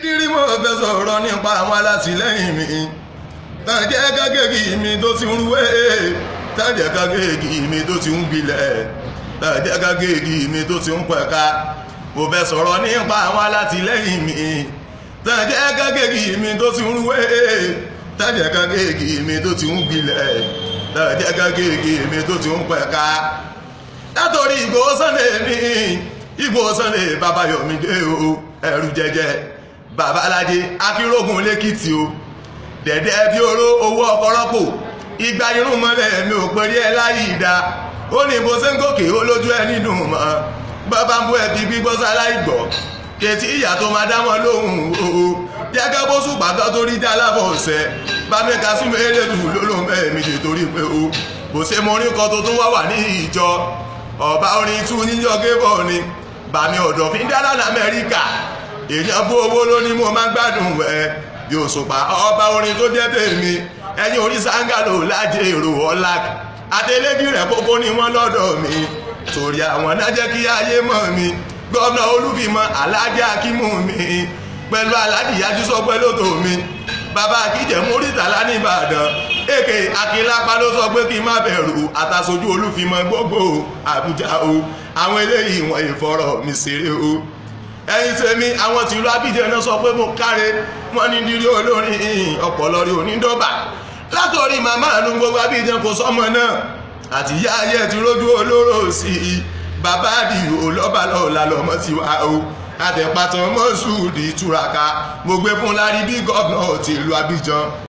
kiri mo fẹ́ sọ̀rọ̀ nípa àwọn alátìlẹ́yìn mi tàn jẹ́ kákéèkì mi tó ti ń rúwé tàn jẹ́ kákéèkì mi tó ti ń gbilẹ̀ tàn jẹ́ kákéèkì mi tó ti ń pẹ̀ka mo fẹ́ sọ̀rọ̀ nípa àwọn alátìlẹ́yìn mi tàn jẹ́ kákéèkì mi tó ti ń rúwé tàn jẹ́ kákéèkì mi tó ti ń gbilẹ̀ tàn jẹ́ kákéèkì mi tó ti ń pẹ̀ka látòrí Ìgbòho Sunday mi Ìgbòho Sunday Babayọ̀mídé o ẹrù jẹjẹ babalájé akínrógun lẹ́kìtì o dẹ̀dẹ̀ bí oró owó ọkọ̀rọ́pò igba irun mọ́lẹ̀ mi ò pẹ̀lú ẹ láyé ìdá ó ní bó ṣe ń gòkè ó lójú ẹ nínú mọ́ bàbá ń bú ẹ bí gbígbọ́ sáláì gbọ́ kètì ìyá tó máa dámọ́ lóhùn o jẹ́gẹ́ bó ṣùgbọ́n kan tó rí dá lábọ̀ ọ̀sẹ̀ bámi Kasimu Elédùn lólóhùn bẹ́ẹ̀ mi ṣe torí pé o bó ṣe mo orin kan tó tún wá wà ní ìjọ ọba orin tún níjọ gébọ̀ ni bàmí ọ̀dọ̀ fi ń dáná lamẹ́ríkà èèyàn bú owó ló ní mo máa gbádùn ẹ yóò sùpà ọba orin tó jẹ́ tèmi ẹ̀yin orí sangalo lájẹ èrò ọlá adélébí rẹ̀ kókó ní wọ́n lọ́dọ̀ mi torí àwọn náà jẹ́ kí ayé mọ̀ mi gómìnà olúfìmọ̀ alájà akímù mi pẹ̀lú aládìyájú sọ pé lóto mi bàbá akíjẹ múrítàlá nìbàdàn èkè akínlápá ló sọ pé kí n má bẹ̀rù àtàsojú olúfìmọ̀ gbogbo àbújá o àwọn eléyìí wọn ìfọ̀rọ̀ mi ṣeré o ẹ̀yin tèmi àwọn tìlú abidjan náà sọ pé mo káre wọn ní dírí olórin ọpọlọ rí onídọba látọrí màmá àánú gbogbo abidjan kò sọmọ náà àti ìyá ayé ti rójú olóró sí i bàbá àdìyó lọ́balọ́ọ̀la lọ́mọ ti wá o àtẹ̀pàtàn mọ́sùlùmí túraká mo gbé fún lárí bí gọ́ọ̀nà tìlú abidjan